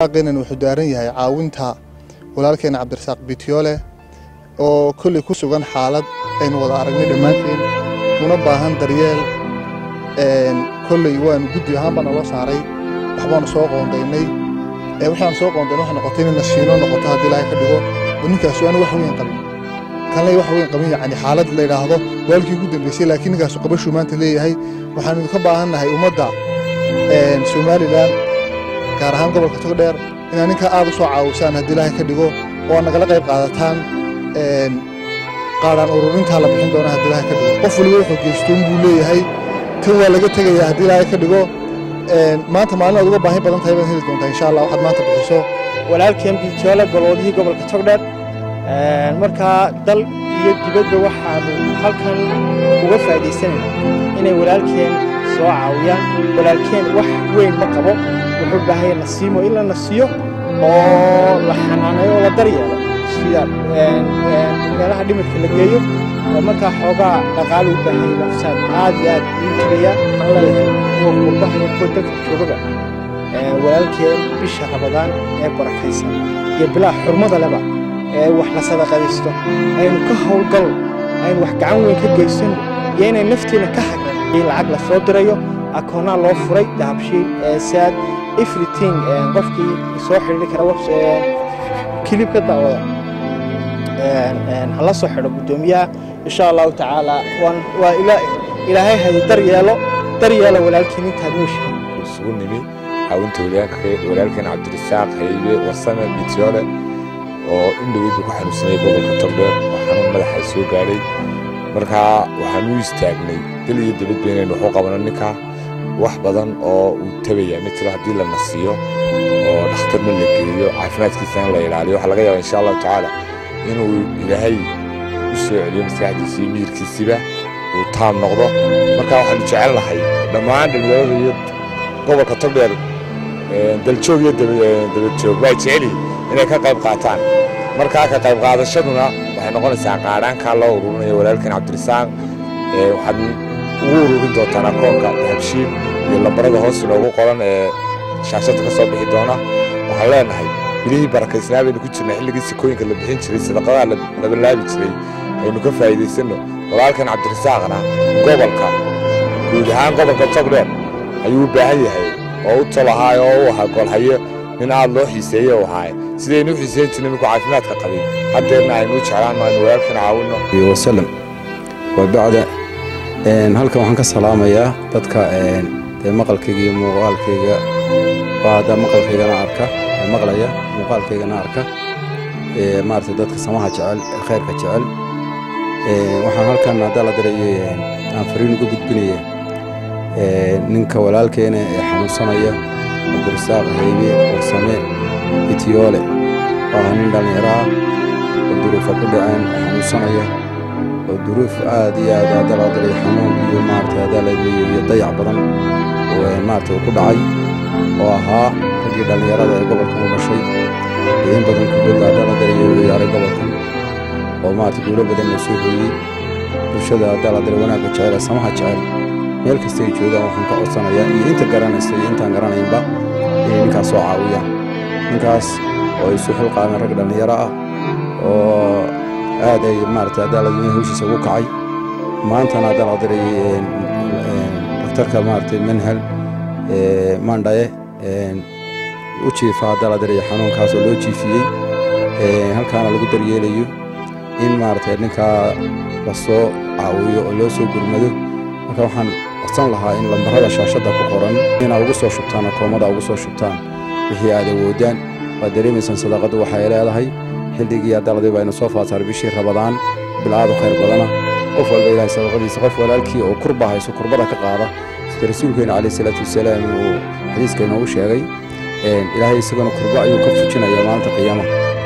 qinan wuxuu daaran yahay caawinta walaalkeena cabdirasaaq bitiyoole oo kolley ku sugan xaalad aynu wada aragnay dhammaanteen una baahan daryeel kolley waanu guddi ahaan baa naloo saaray waxbaanu soo qoondaynay waxaanu soo qoondayn waxay noqotay inay nasiino noqoto haddii ilaahay ka dhigo oo ninkaasu aanu wax weyn qabin kanley wax weyn qabin yacni xaalad la yidhaahdo waalkii ugu dambeysay laakiin ninkaasu qabashuu maanta leeyahay waxaanu idinka baahannahay ummadda somalilan gaar ahaan gobolka togdheer inaad ninkaa aad u soo caawisaan haddii ilaahay ka dhigo oo aad nagala qayb qaadataan qaadhaan ururintaa la bixin doona haddii ilaahay ka dhigo qof waliba wuxuu geystoon buu leeyahay tan waa laga tegayaa haddii ilaahay ka dhigo maanta maalin aad uga baahi badan tahay baad heli doontaa insha allah waxaad maanta bixiso walaalkeen biitiyoole golwadihii gobolka togdheer markaa dal iyo dibadba waxaanu halkan uga faa'iidaysanayna inay walaalkeen soo caawiyaan walaalkeen wax weyn ma qabo wuxuu baahaya nasiimo in la nasiyo oo la xanaaneeyo oo la daryeelo sida meelaha dhimirka la geeyo oo markaa xoogaa dhaqaale u baahaya nafsaad aad iyo aad uu tagayaa aan leeyahay kuwa qurbaha iyo kuwa dalka joogaba walaalkeen bisha rabadaan ee barakaysan iyo bilaa xurmada leba ee wax la sadaqadaysto aynu ka howlgalno aynu wax gacan weyn ka geysano iyo inay nafteena ka hagran in lacag la soo dirayo akoonaa loo furay dahabshiil saad everything qofkii soo xidhiiri kara kilib ka daawada hala soo xidho guddoomiyaha insha allahu tacaala waa ilaahay hadi daryeelo daryeelo walaalkiin intaad nooshihin isugu nimi caawinta walaalkeen cabdirasaaq haybe warsame bitiyoole oo indhoweyd uu ku xanuunsanayay gobolka togdheer oo xanuun madaxa soo gaadhay markaa waxaan u istaagnay dal iyo dabadba inaynu waxu qabano ninkaa wax badan oo uu tabayaa ma jiro haddii la nasiyo oo dhakhtarna la geeyo caafimaadkiisana la ilaaliyo waxaa laga yaabaa insha allahu tacaala inuu ilaahay u soo celiyo maskaxdiisa iyo miyirkiisiba uu taam noqdo markaa waxaanu jecel nahay dhammaan dhalinyarada iyo gobolka togdheer daljoog iyo dabadjoog waa jecelihin inay ka qayb qaataan markaa ka qayb qaadashaduna waxay noqonaysaa qaadhaankaa loo ururinayo walaalkan cabdirasaaq waxaad ugu ururin doontaan akoonka dahabshiil iyo lambarada hoos inoogu qoran ee shaashadda ka soo bixi doona waxaan leenahay bilihii barakaysnaa baynu ku jirnay xilligii sikooyinka la bixin jiray sadaqadaha la balaabi jiray aynu ka faa'iidaysanno walaalkan cabdirasaaqna gobolka guud ahaan gobolka togdheer ayuu u baahan yahay oo u tolahaay oo u ahaa golhayo nin aad loo xiiseeye u ahaaye sidaynu u xiiseyn jirnay minku caafimaadka qabay haddeerna aynu u jeclaanno aynu walaalkan caawinno wasalam wabacda halkan waxaan ka salaamayaa dadka dee maqalkayga iyo muuqaalkayga hadda maqalkaygana arka maqlaya muuqaalkaygana arka maaragtay dadka samaha jecel khayrka jecel waxaan halkan haddaa la dirayo aan fariin uga gudbinaya ninka walaalkeena ee xanuunsanaya cabdirasaaq haybe warsame itiyoole oo ah nin dhallinyaro ah oo duruufa ku dhaceen oo xanuunsanaya oo duruuf aad iyo aad hadda la diray xanuun iyo maaragtay haddaa la diray iyo dayac badan oo maaragtay uu ku dhacay oo ahaa raggii dhallinyarada ee gobolkan u dhashay ee in badan kubadda hadda la diray u ciyaaray gobolkan oo maaragtay guulo badan la soo hooyey bulshada haddaa la diray wanaagga jecel ee samaha jecel meel kasta ay joogaan waxaan ka codsanayaa iyo inta garanaysa iyo intaan garanaynba inay ninkaas soo caawiyaan ninkaas oo ay isu xilqaameen rag dhallinyaro ah oo aad ay maaragtay adaaladweyne hawshiisa ugu kacay maantana hadda la diray dhakhtarka maaragtay manhal mandhaye u jiifa hadda la diray xanuunkaas oo loo jiifiyey halkaana lagu daryeelayo in maaragtay ninkaa la soo caawiyo oo loo soo gurmado marka waxaan codsan lahaa in lambarada shaashadda ku qoran inaad ugu soo shubtaan akoomada ugu soo shubtaan wixii aad awoodaan waad dareemaysaan sadaqaddu waxay leedahay xilligii addaladii baynu soo faasaaray bishii rabadaan bilaadu khayr badana qof walba ilaahay sadaqadiisa qof walaalkii oo kurba hayso kurbada ka qaada sida rasuulkeena calayhi salaatu wasalaam uu xadiiska inoogu sheegay ilaahay isagana kurba ayuu ka fujinayaa maalinta qiyaamaha